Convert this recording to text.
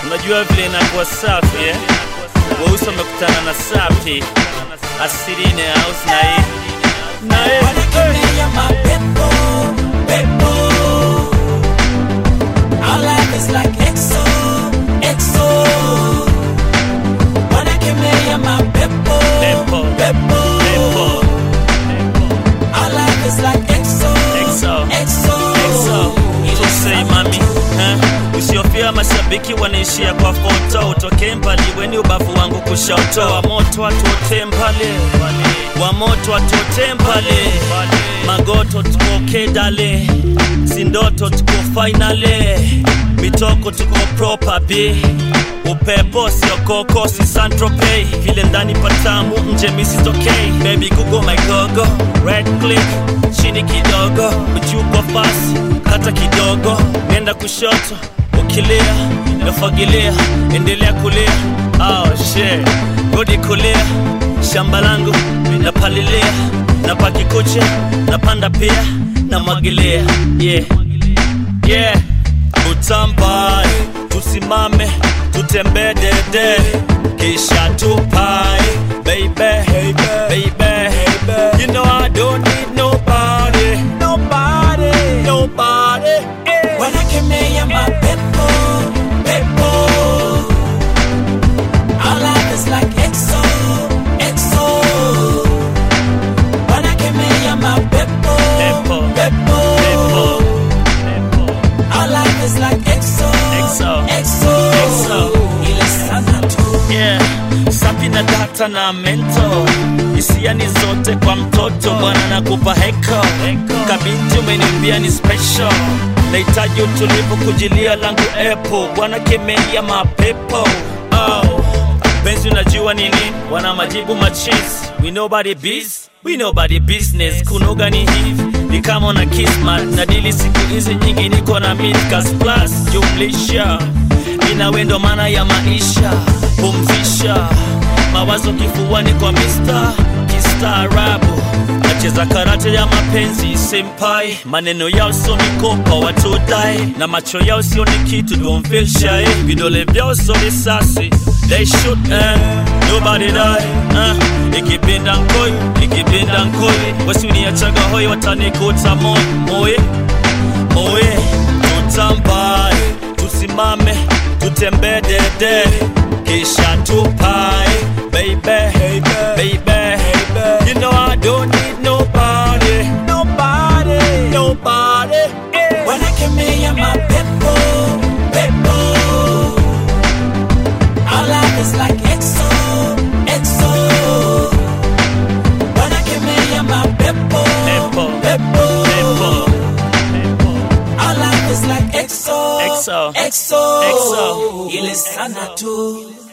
Unajua vile inakuwa safi eh? Weusi wamekutana na safi asiline house na hii na hii Wanakemea mapepo, pepo. Our life is like EXO, EXO. Wanakemea mapepo, Pepo, pepo. pepo, Our life is like EXO, EXO, EXO. EXO. Tusei mami eh? Usiofia mashabiki wanaishia kwa foto, utoke mbali weni ubavu wangu kushoto, wa moto atote mbali, wa moto atote mbali, magoto tuko kedale, sindoto tuko finale, mitoko tuko proper B upepo sio koko si santropay vile ndani patamu nje misitokei baby google my gogo red click chini kidogo uchuko fasi kata kidogo nenda kushoto ukilia nafagilia endelea kulia oh, shit. rudi kulia shamba langu napalilia napaki kucha napanda pia namwagilia yeah. yeah. utambae tusimame tutembee dede kisha tupae baby, baby, baby. You know I don't need nobody, nobody, nobody. eh. Wanakemea mapepo, pepo. Our life is like EXO, EXO. Wanakemea mapepo, Pepo, pepo. pepo, pepo. Our life is like EXO, EXO, EXO. EXO. Ile sana tu. yeah. sapi na data na mento hisia ni zote kwa mtoto bwana nakupa heko kabinti umeniambia ni special nahitaji utulivu kujilia langu epo bwana kemea mapepo oh. penzi unajua nini wana majibu machis we nobody biz we nobody business kunoga ni hivi ni kama na kismat na dili siku hizi nyingi niko na midcast plus jumlisha inawe ndo maana ya maisha pumzisha mawazo kifuani kwa mista kistaarabu nacheza karate ya mapenzi senpai maneno yao sio mikopa watudai na macho yao sio ni kitu don't feel shy vidole vyao sio risasi they shoot and nobody die uh, ikipinda nkoi ikipinda nkoi wasiuniachaga hoi watanikuta moi moye moye tutambae tusimame tutembee dede kisha tupae baby, baby, baby. You know I don't need nobody, nobody, nobody. eh. Wanakemea mapepo, pepo. Our life is like EXO, EXO. Wanakemea mapepo, Pepo, pepo. pepo, pepo. Our life is like EXO, EXO, EXO. EXO. Ile sana tu.